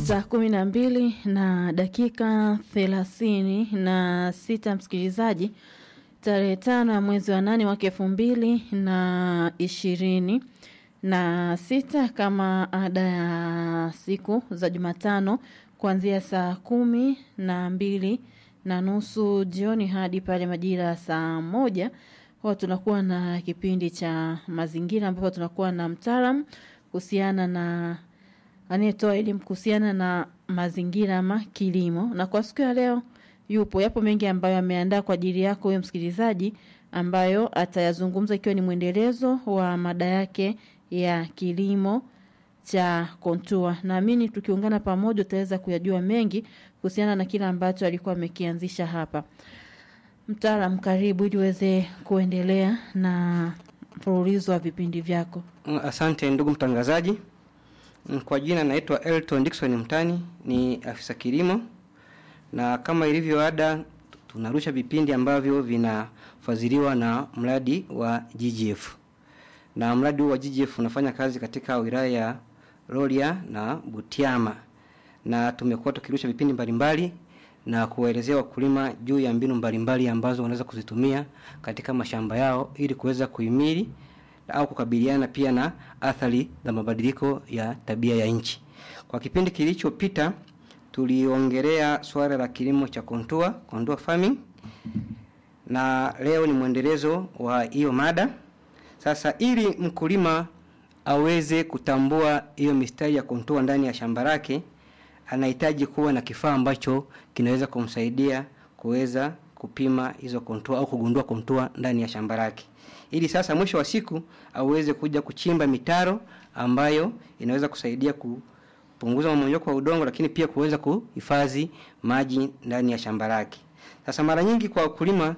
saa kumi na mbili na dakika thelathini na sita msikilizaji tarehe tano ya mwezi wa nane mwaka elfu mbili na ishirini na sita kama ada ya siku za Jumatano kuanzia saa kumi na mbili na nusu jioni hadi pale majira ya saa moja huwa tunakuwa na kipindi cha mazingira ambapo tunakuwa na mtaalam kuhusiana na anayetoa elimu kuhusiana na mazingira ama kilimo. Na kwa siku ya leo yupo, yapo mengi ambayo ameandaa kwa ajili yako wewe msikilizaji, ambayo atayazungumza ikiwa ni mwendelezo wa mada yake ya kilimo cha kontua. Naamini tukiungana pamoja utaweza kuyajua mengi kuhusiana na kile ambacho alikuwa amekianzisha hapa. Mtaalam, karibu ili uweze kuendelea na mfululizo wa vipindi vyako. Asante ndugu mtangazaji. Kwa jina naitwa Elton Dickson Mtani, ni afisa kilimo, na kama ilivyo ada, tunarusha vipindi ambavyo vinafadhiliwa na mradi wa GGF, na mradi huu wa GGF unafanya kazi katika wilaya ya Rorya na Butiama, na tumekuwa tukirusha vipindi mbalimbali na kuwaelezea wakulima juu ya mbinu mbalimbali ambazo wanaweza kuzitumia katika mashamba yao ili kuweza kuhimili au kukabiliana pia na athari za mabadiliko ya tabia ya nchi. Kwa kipindi kilichopita tuliongelea swala la kilimo cha kontua, kontua farming, na leo ni mwendelezo wa hiyo mada. Sasa ili mkulima aweze kutambua hiyo mistari ya kontua ndani ya shamba lake, anahitaji kuwa na kifaa ambacho kinaweza kumsaidia kuweza kupima hizo kontua au kugundua kontua ndani ya shamba lake ili sasa mwisho wa siku aweze kuja kuchimba mitaro ambayo inaweza kusaidia kupunguza mmomonyoko wa udongo, lakini pia kuweza kuhifadhi maji ndani ya shamba lake. Sasa mara nyingi kwa wakulima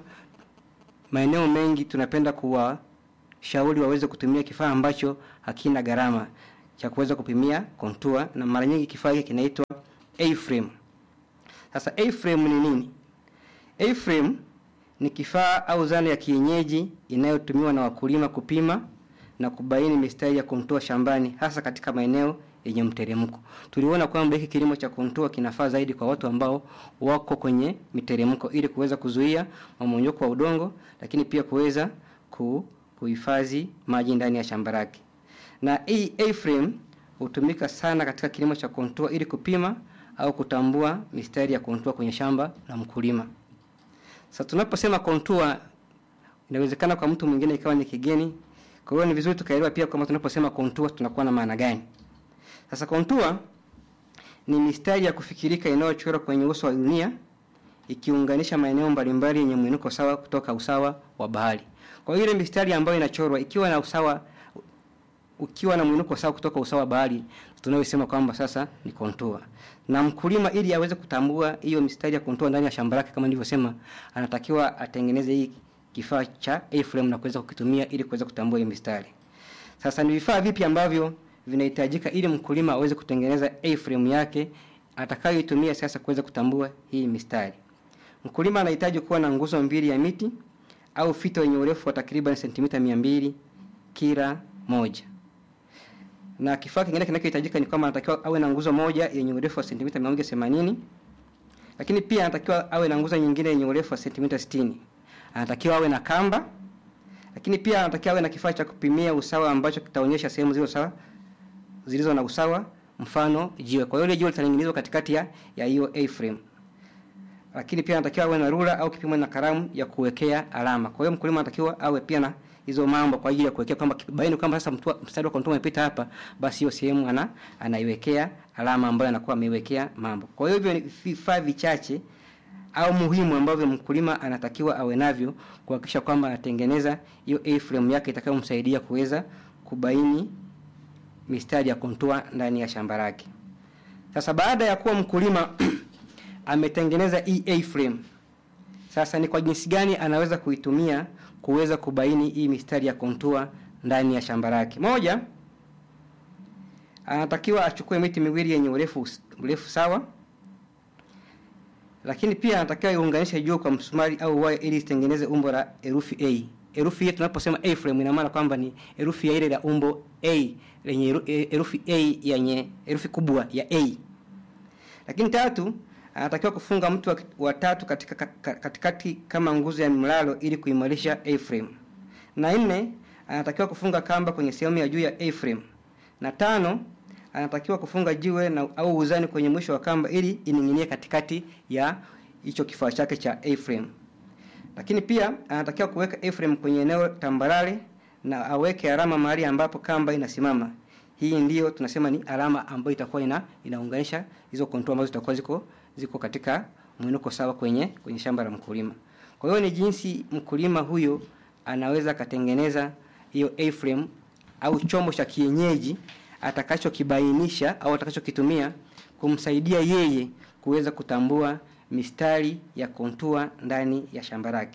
maeneo mengi tunapenda kuwashauri waweze kutumia kifaa ambacho hakina gharama cha kuweza kupimia kontua, na mara nyingi kifaa hiki kinaitwa A-frame. Sasa A-frame ni nini? A-frame ni kifaa au zana ya kienyeji inayotumiwa na wakulima kupima na kubaini mistari ya kontua shambani hasa katika maeneo yenye mteremko. Tuliona kwamba hiki kilimo cha kontua kinafaa zaidi kwa watu ambao wako kwenye miteremko ili kuweza kuzuia mmomonyoko wa udongo, lakini pia kuweza ku, kuhifadhi maji ndani ya shamba lake. Na hii A-frame hutumika sana katika kilimo cha kontua ili kupima au kutambua mistari ya kontua kwenye shamba la mkulima. Sasa tunaposema kontua inawezekana kwa mtu mwingine ikawa ni kigeni. Kwa hiyo ni vizuri tukaelewa pia kwamba tunaposema kontua tunakuwa na maana gani. Sasa kontua ni mistari ya kufikirika inayochorwa kwenye uso wa dunia ikiunganisha maeneo mbalimbali yenye mwinuko sawa kutoka usawa wa bahari. Kwa hiyo ile mistari ambayo inachorwa ikiwa na usawa ukiwa na mwinuko sawa kutoka usawa wa bahari tunayosema kwamba sasa ni kontua. Na mkulima ili aweze kutambua hiyo mistari ya kontua ndani ya shamba lake kama nilivyosema, anatakiwa atengeneze hii kifaa cha A-frame na kuweza kukitumia ili kuweza kutambua hiyo mistari. Sasa ni vifaa vipi ambavyo vinahitajika ili mkulima aweze kutengeneza A-frame yake atakayoitumia sasa kuweza kutambua hii mistari? Mkulima anahitaji kuwa na nguzo mbili ya miti au fito yenye urefu wa takriban sentimita 200 kila moja na kifaa kingine kinachohitajika ni kwamba anatakiwa awe na nguzo moja yenye urefu wa sentimita 180 lakini pia anatakiwa awe na nguzo nyingine yenye urefu wa sentimita 60 anatakiwa awe na kamba lakini pia anatakiwa awe na kifaa cha kupimia usawa ambacho kitaonyesha sehemu zilizo sawa zilizo na usawa mfano jiwe kwa hiyo ile jiwe litaning'inizwa katikati ya ya hiyo A-frame lakini pia anatakiwa awe na rula au kipimo na kalamu ya kuwekea alama kwa hiyo mkulima anatakiwa awe pia na hizo mambo kwa ajili ya kuwekea kwamba baini kwamba sasa mstari wa kontua umepita hapa, basi hiyo sehemu ana anaiwekea alama ambayo anakuwa ameiwekea mambo. Kwa hiyo hivyo ni vifaa vichache au muhimu ambavyo mkulima anatakiwa awe navyo kuhakikisha kwamba anatengeneza hiyo A-frame yake itakayomsaidia kuweza kubaini mistari ya kontua ndani ya shamba lake. Sasa baada ya kuwa mkulima ametengeneza hii A-frame, sasa ni kwa jinsi gani anaweza kuitumia kuweza kubaini hii mistari ya kontua ndani ya shamba lake. Moja, anatakiwa achukue miti miwili yenye urefu urefu sawa, lakini pia anatakiwa iunganishe juu kwa msumari au waya ili isitengeneze umbo la herufi A. Herufi hii tunaposema A frame ina maana kwamba ni herufi ya ile la umbo A lenye herufi A yenye herufi kubwa ya A. Lakini tatu, anatakiwa kufunga mtu wa, wa tatu katika ka- ka- katikati kama nguzo ya mlalo ili kuimarisha A-frame. Na nne, anatakiwa kufunga kamba kwenye sehemu ya juu ya A-frame. Na tano, anatakiwa kufunga jiwe na au uzani kwenye mwisho wa kamba ili ining'inie katikati ya hicho kifaa chake cha A-frame. Lakini pia anatakiwa kuweka A-frame kwenye eneo tambarare na aweke alama mahali ambapo kamba inasimama. Hii ndiyo tunasema ni alama ambayo itakuwa ina inaunganisha hizo kontua ambazo zitakuwa ziko ziko katika mwinuko sawa kwenye kwenye shamba la mkulima. Kwa hiyo ni jinsi mkulima huyo anaweza akatengeneza hiyo A-frame au chombo cha kienyeji atakachokibainisha au atakachokitumia kumsaidia yeye kuweza kutambua mistari ya kontua ndani ya shamba lake.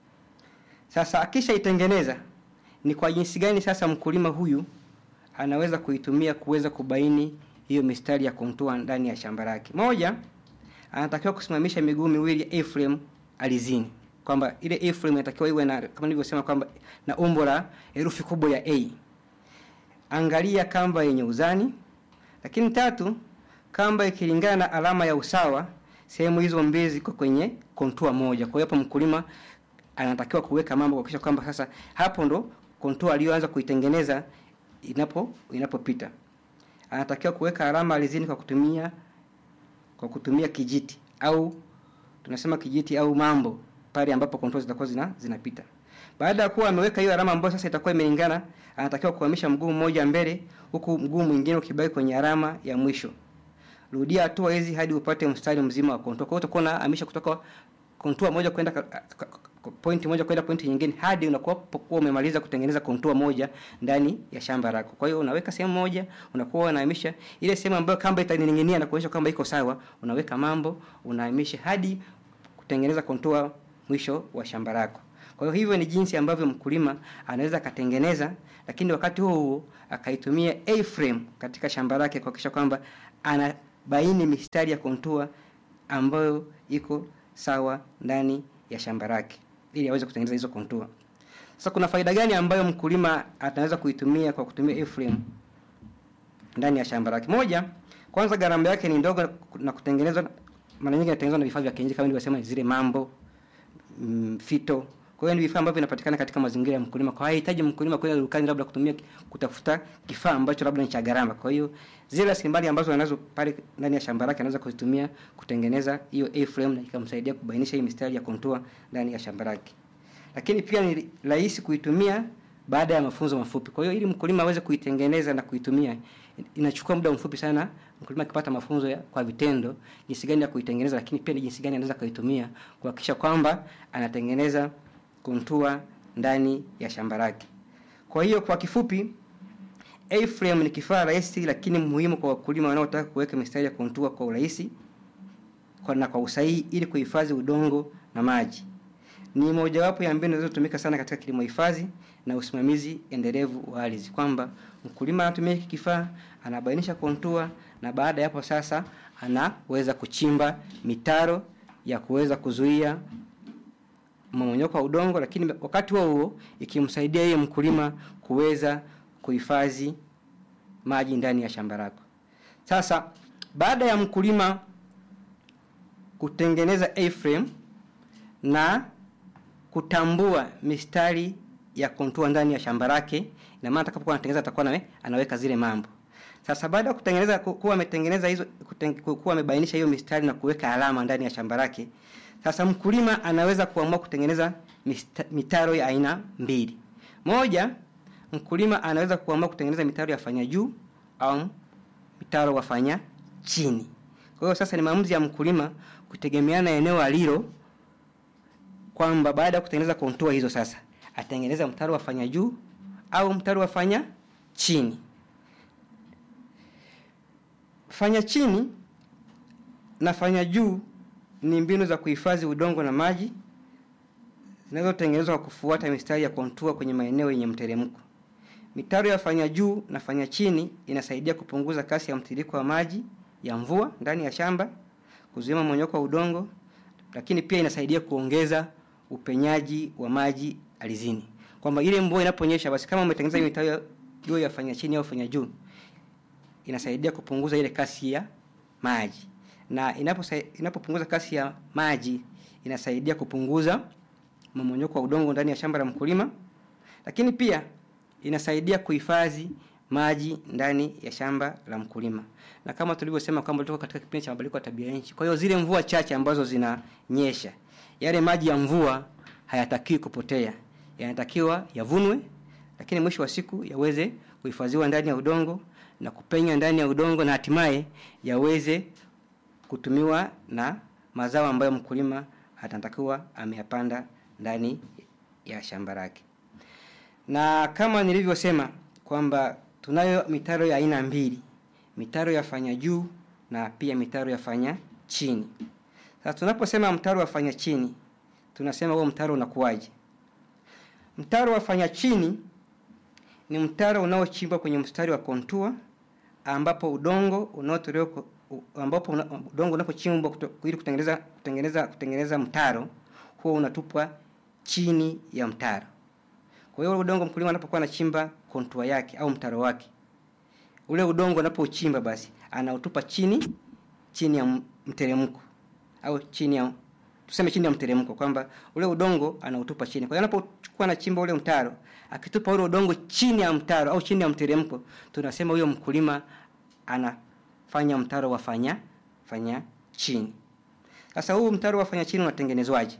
Sasa akishaitengeneza ni kwa jinsi gani sasa mkulima huyu anaweza kuitumia kuweza kubaini hiyo mistari ya kontua ndani ya shamba lake. Moja, anatakiwa kusimamisha miguu miwili ya A-frame alizini, kwamba ile A-frame inatakiwa iwe na kama nilivyosema kwamba na umbo la herufi kubwa ya A. Angalia kamba yenye uzani. Lakini tatu, kamba ikilingana na alama ya usawa, sehemu hizo mbili ziko kwenye kontua moja. Kwa hiyo hapo mkulima anatakiwa kuweka mambo kuhakikisha kwamba sasa hapo ndo kontua aliyoanza kuitengeneza inapo inapopita. Anatakiwa kuweka alama alizini kwa kutumia kwa kutumia kijiti au tunasema kijiti au mambo pale ambapo kontua zitakuwa zina, zinapita. Baada ya kuwa ameweka hiyo alama ambayo sasa itakuwa imelingana, anatakiwa kuhamisha mguu mmoja mbele huku mguu mwingine ukibaki kwenye alama ya mwisho. Rudia hatua hizi hadi upate mstari mzima wa kontua. Kwa hiyo utakuwa unahamisha kutoka kontua moja kwenda ka- ka- ka- point moja kwenda point nyingine hadi unakuwa pokuwa umemaliza kutengeneza kontua moja ndani ya shamba lako. Kwa hiyo unaweka sehemu moja, unakuwa unahamisha ile sehemu ambayo kamba itaning'inia na kuonyesha kwamba iko sawa, unaweka mambo, unahamisha hadi kutengeneza kontua mwisho wa shamba lako. Kwa hiyo hivyo ni jinsi ambavyo mkulima anaweza akatengeneza, lakini wakati huo huo akaitumia A-frame katika shamba lake kuhakikisha kwamba anabaini mistari ya kontua ambayo iko sawa ndani ya shamba lake ili aweze kutengeneza hizo kontua. Sasa kuna faida gani ambayo mkulima ataweza kuitumia kwa kutumia A-frame ndani ya shamba lake? Moja, kwanza gharama yake ni ndogo na kutengenezwa mara nyingi inatengenezwa na vifaa vya kienyeji kama nilivyosema zile mambo mm, fito. Kwa hiyo ni vifaa ambavyo vinapatikana katika mazingira ya mkulima. Kwa hiyo hahitaji mkulima kwenda dukani labda kutumia kutafuta kifaa ambacho labda ni cha gharama. Kwa hiyo zile rasilimali ambazo anazo pale ndani ya shamba lake anaweza kuzitumia kutengeneza hiyo A-frame na ikamsaidia kubainisha hii mistari ya kontua ndani ya shamba lake. Lakini pia ni rahisi kuitumia baada ya mafunzo mafupi. Kwa hiyo ili mkulima aweze kuitengeneza na kuitumia inachukua muda mfupi sana mkulima akipata mafunzo ya, kwa vitendo jinsi gani ya kuitengeneza, lakini pia ni jinsi gani anaweza kuitumia kuhakikisha kwamba anatengeneza kontua ndani ya shamba lake. Kwa hiyo kwa kifupi, A-frame ni kifaa rahisi lakini muhimu kwa wakulima wanaotaka kuweka mistari ya kontua kwa urahisi kwa na kwa usahihi ili kuhifadhi udongo na maji. Ni mojawapo ya mbinu zinazotumika sana katika kilimo hifadhi na usimamizi endelevu wa ardhi, kwamba mkulima anatumia hiki kifaa, anabainisha kontua, na baada ya hapo sasa anaweza kuchimba mitaro ya kuweza kuzuia mmomonyoko wa udongo, lakini wakati huo huo ikimsaidia yeye mkulima kuweza kuhifadhi maji ndani ya shamba lako. Sasa baada ya mkulima kutengeneza A-frame na kutambua mistari ya kontua ndani ya shamba lake, ina maana atakapokuwa anatengeneza atakuwa nawe anaweka zile mambo. Sasa baada ya kutengeneza ku- kuwa ametengeneza hizo kuten- ku- kuwa amebainisha hiyo mistari na kuweka alama ndani ya shamba lake, sasa mkulima anaweza kuamua kutengeneza mista, mitaro ya aina mbili. Moja, mkulima anaweza kuamua kutengeneza mitaro ya fanya juu au mitaro wafanya chini. Kwa hiyo sasa ni maamuzi ya mkulima kutegemeana na eneo alilo kwamba baada ya kutengeneza kontua hizo sasa atengeneza mtaro wa fanya juu au mtaro wa fanya chini. Fanya chini na fanya juu ni mbinu za kuhifadhi udongo na maji zinazotengenezwa kwa kufuata mistari ya kontua kwenye maeneo yenye mteremko. Mitaro ya fanya juu na fanya chini inasaidia kupunguza kasi ya mtiririko wa maji ya mvua ndani ya shamba, kuzuia mmomonyoko wa udongo, lakini pia inasaidia kuongeza upenyaji wa maji ardhini. Kwamba ile mvua inaponyesha, basi kama umetengeneza hiyo mitaro hiyo ya fanya chini au fanya juu, inasaidia kupunguza ile kasi ya maji. na inaposa- inapopunguza kasi ya maji inasaidia kupunguza mmomonyoko wa udongo ndani ya shamba la mkulima, lakini pia inasaidia kuhifadhi maji ndani ya shamba la mkulima, na kama tulivyosema kwamba tuko katika kipindi cha mabadiliko ya tabia nchi. Kwa hiyo zile mvua chache ambazo zinanyesha, yale maji ya mvua hayatakiwi kupotea, yanatakiwa yavunwe, lakini mwisho wa siku yaweze kuhifadhiwa ndani ya udongo na kupenya ndani ya udongo na hatimaye yaweze kutumiwa na mazao ambayo mkulima atatakiwa ameyapanda ndani ya shamba lake. Na kama nilivyosema kwamba tunayo mitaro ya aina mbili, mitaro ya fanya juu na pia mitaro ya fanya chini. Sasa tunaposema mtaro wa fanya chini, tunasema huo mtaro unakuwaje? Mtaro wa fanya chini ni mtaro unaochimbwa kwenye mstari wa kontua ambapo udongo unaotolewa ku- u- ambapo una, udongo unapochimbwa kuto- ili kutengeneza kutengeneza kutengeneza mtaro huo unatupwa chini ya mtaro. Kwa hiyo ule udongo mkulima anapokuwa anachimba kontua yake au mtaro wake, ule udongo anapouchimba basi anautupa chini chini ya m- mteremko au chini ya tuseme chini ya mteremko kwamba ule udongo anautupa chini. Kwa hiyo anapochukua anachimba ule mtaro, akitupa ule udongo chini ya mtaro au chini ya mteremko, tunasema huyo mkulima anafanya mtaro wa fanya fanya chini. Sasa huu mtaro wa fanya chini unatengenezwaje?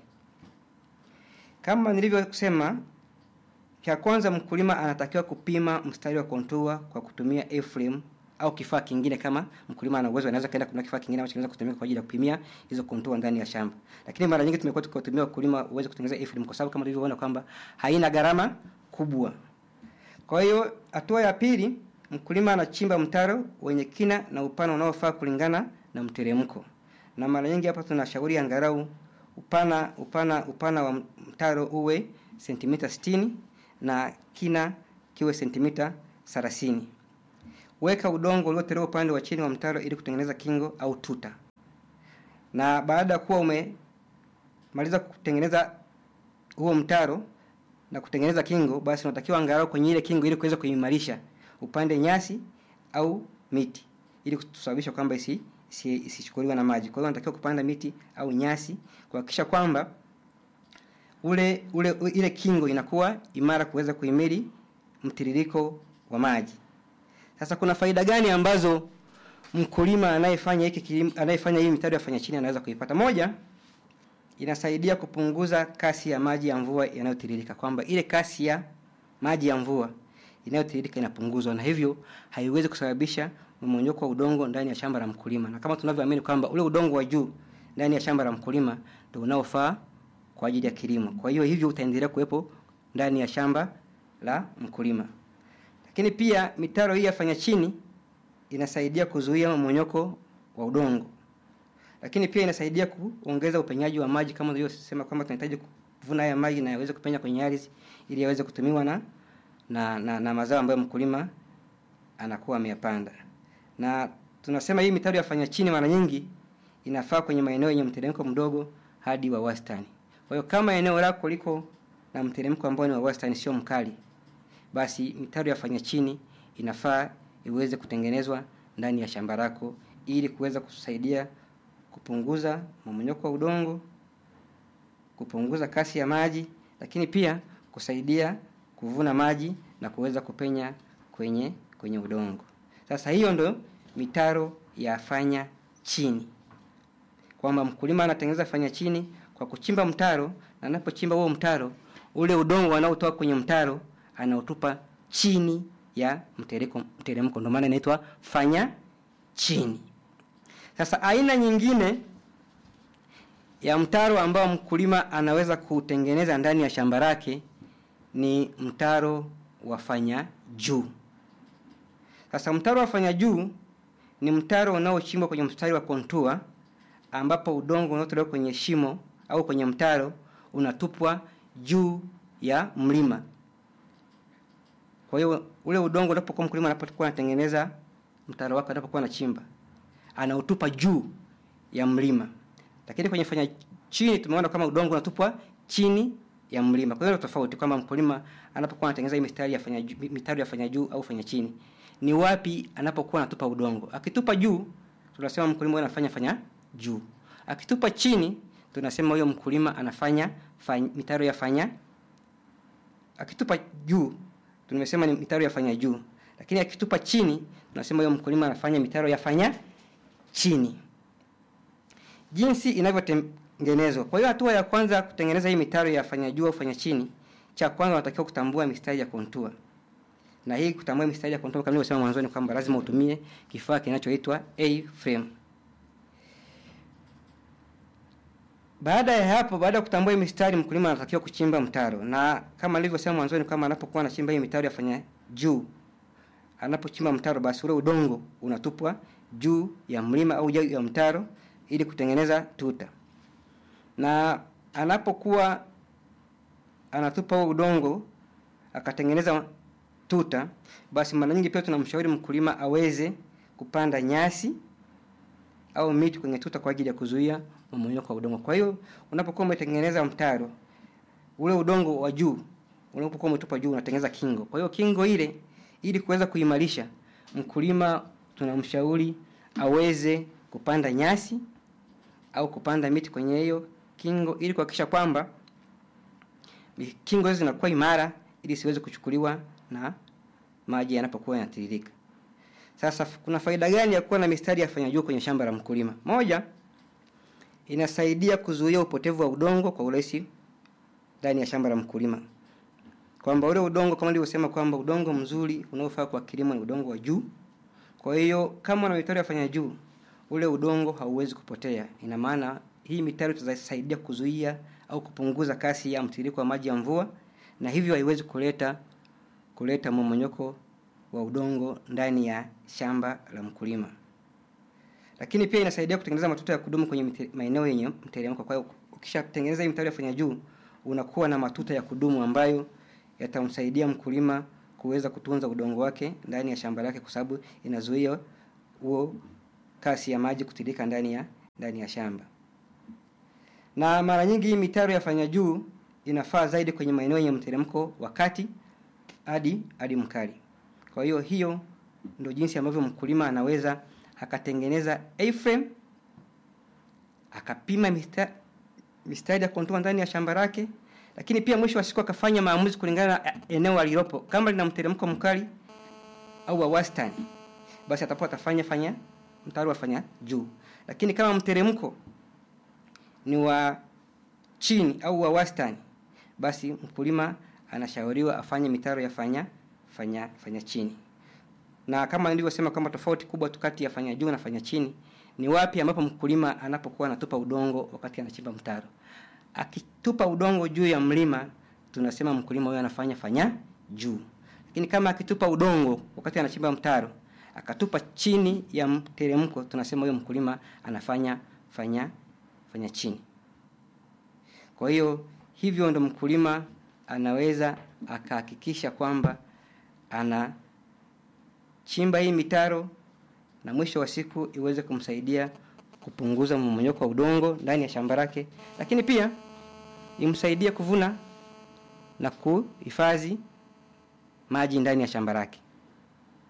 Kama nilivyosema, cha kwanza mkulima anatakiwa kupima mstari wa kontua kwa kutumia A-frame au kifaa kingine kama mkulima ana uwezo anaweza kaenda kununua kifaa kingine ambacho kinaweza kutumika kwa ajili ya kupimia hizo kontua ndani ya shamba. Lakini mara nyingi tumekuwa tukiwatumia wakulima uweze kutengeneza A-frame kwa sababu kama tulivyoona kwamba haina gharama kubwa. Kwa hiyo hatua ya pili, mkulima anachimba mtaro wenye kina na upana unaofaa kulingana na mteremko. Na mara nyingi hapa tunashauri angalau upana upana upana wa mtaro uwe sentimita 60 na kina kiwe sentimita 30. Weka udongo uliotolewa upande wa chini wa mtaro ili kutengeneza kingo au tuta. Na baada ya kuwa umemaliza kutengeneza huo mtaro na kutengeneza kingo, basi unatakiwa angalau kwenye ile kingo ili kuweza kuimarisha upande nyasi au miti ili kusababisha kwamba isi isi- isichukuliwe na maji. Kwa hiyo unatakiwa kupanda miti au nyasi kuhakikisha kwamba ule ule u- ile kingo inakuwa imara kuweza kuhimili mtiririko wa maji. Sasa kuna faida gani ambazo mkulima anayefanya hiki kilimo anayefanya hii mitaro ya fanya chini anaweza kuipata? Moja, inasaidia kupunguza kasi ya maji ya mvua yanayotiririka, kwamba ile kasi ya maji ya mvua inayotiririka inapunguzwa, na hivyo haiwezi kusababisha mmomonyoko wa udongo ndani ya shamba la mkulima, na kama tunavyoamini kwamba ule udongo wa juu ndani ya shamba la mkulima ndio unaofaa kwa ajili ya kilimo. Kwa hiyo hivyo utaendelea kuwepo ndani ya shamba la mkulima. Lakini pia mitaro hii ya fanya chini inasaidia kuzuia mmomonyoko wa udongo lakini pia inasaidia kuongeza upenyaji wa maji kama nilivyosema kwamba tunahitaji kuvuna haya maji na yaweze kupenya kwenye ardhi ili yaweze kutumiwa na na, na, na mazao ambayo mkulima anakuwa ameyapanda. Na tunasema hii mitaro ya fanya chini mara nyingi inafaa kwenye maeneo yenye mteremko mdogo hadi wa wastani. Kwa hiyo kama eneo lako liko na mteremko ambao ni wa wastani, sio mkali, basi mitaro ya fanya chini inafaa iweze kutengenezwa ndani ya shamba lako ili kuweza kusaidia kupunguza mmomonyoko wa udongo, kupunguza kasi ya maji, lakini pia kusaidia kuvuna maji na kuweza kupenya kwenye kwenye udongo. Sasa hiyo ndo mitaro ya fanya chini, kwamba mkulima anatengeneza fanya chini kwa kuchimba mtaro, na anapochimba huo mtaro, ule udongo anaotoa kwenye mtaro anautupa chini ya mteremko, mteremko. Ndio maana inaitwa fanya chini. Sasa aina nyingine ya mtaro ambao mkulima anaweza kutengeneza ndani ya shamba lake ni mtaro wa fanya juu. Sasa mtaro wa fanya juu ni mtaro unaochimbwa kwenye mstari wa kontua ambapo udongo unaotolewa kwenye shimo au kwenye mtaro unatupwa juu ya mlima. Kwa hiyo ule udongo unapokuwa mkulima anapokuwa anatengeneza mtaro wake anapokuwa anachimba anautupa juu ya mlima. Lakini kwenye fanya chini tumeona kama udongo unatupwa chini ya mlima. Kwa hiyo tofauti kwamba mkulima anapokuwa anatengeneza hii mistari ya fanya juu, mitaro ya fanya juu au fanya chini, ni wapi anapokuwa anatupa udongo. Akitupa juu, tunasema mkulima huyo anafanya fanya juu. Akitupa chini, tunasema huyo mkulima anafanya fanya, mitaro ya fanya. Akitupa juu, tumesema ni mitaro ya fanya juu, lakini akitupa chini, tunasema huyo mkulima anafanya mitaro ya fanya chini. Jinsi inavyotengenezwa. Kwa hiyo hatua ya kwanza kutengeneza hii mitaro ya fanya juu au fanya chini, cha kwanza unatakiwa kutambua mistari ya kontua na hii kutambua mistari ya contour kama nilivyosema mwanzoni kwamba lazima utumie kifaa kinachoitwa A-frame. Baada ya hapo, baada ya kutambua hii mistari, mkulima anatakiwa kuchimba mtaro, na kama nilivyosema mwanzoni, kama anapokuwa anachimba hii mitaro yafanya juu, anapochimba mtaro, basi ule udongo unatupwa juu ya mlima au juu ya mtaro ili kutengeneza tuta, na anapokuwa anatupa huo udongo akatengeneza tuta, basi mara nyingi pia tunamshauri mkulima aweze kupanda nyasi au miti kwenye tuta kwa ajili ya kuzuia mmomonyoko wa udongo. Kwa hiyo unapokuwa umetengeneza mtaro, ule udongo wa juu unapokuwa umetupa juu unatengeneza kingo. Kwa hiyo kingo ile, ili kuweza kuimarisha, mkulima tunamshauri aweze kupanda nyasi au kupanda miti kwenye hiyo kingo ili kuhakikisha kwamba kingo hizo zinakuwa imara ili siweze kuchukuliwa na maji yanapokuwa yanatiririka. Sasa kuna faida gani ya kuwa na mistari ya fanya juu kwenye shamba la mkulima? Moja, inasaidia kuzuia upotevu wa udongo kwa urahisi ndani ya shamba la mkulima, kwamba ule udongo kama nilivyosema kwamba udongo mzuri unaofaa kwa kilimo ni udongo wa juu. Kwa hiyo kama una mitaro ya fanya juu, ule udongo hauwezi kupotea. Ina maana hii mitaro itasaidia kuzuia au kupunguza kasi ya mtiririko wa maji ya mvua, na hivyo haiwezi kuleta kuleta mmomonyoko wa udongo ndani ya shamba la mkulima. Lakini pia inasaidia kutengeneza matuta ya kudumu kwenye maeneo yenye mteremko. Kwa hiyo ukishatengeneza hii mitaro ya fanya juu, unakuwa na matuta ya kudumu ambayo yatamsaidia mkulima kuweza kutunza udongo wake ndani ya shamba lake, kwa sababu inazuia huo kasi ya maji kutirika ndani ya ndani ya shamba. Na mara nyingi hii mitaro ya fanya juu inafaa zaidi kwenye maeneo yenye mteremko wa kati hadi hadi mkali. Kwa hiyo hiyo ndio jinsi ambavyo mkulima anaweza akatengeneza A-frame akapima mistari, mistari ya kontua ndani ya shamba lake, lakini pia mwisho wa siku akafanya maamuzi kulingana na eneo alilopo. Kama lina mteremko mkali au wa wastani, basi atakuwa atafanya fanya mtaro afanya juu, lakini kama mteremko ni wa chini au wa wastani, basi mkulima anashauriwa afanye mitaro ya fanya fanya fanya chini. Na kama nilivyosema kwamba tofauti kubwa tu kati ya fanya juu na fanya chini ni wapi ambapo mkulima anapokuwa anatupa udongo wakati anachimba mtaro. Akitupa udongo juu ya mlima, tunasema mkulima huyo anafanya fanya juu. Lakini kama akitupa udongo wakati anachimba mtaro, akatupa chini ya mteremko, tunasema huyo mkulima anafanya fanya fanya chini. Kwa hiyo hivyo ndo mkulima anaweza akahakikisha kwamba anachimba hii mitaro na mwisho wa siku iweze kumsaidia kupunguza mmomonyoko wa udongo ndani ya shamba lake, lakini pia imsaidie kuvuna na kuhifadhi maji ndani ya shamba lake.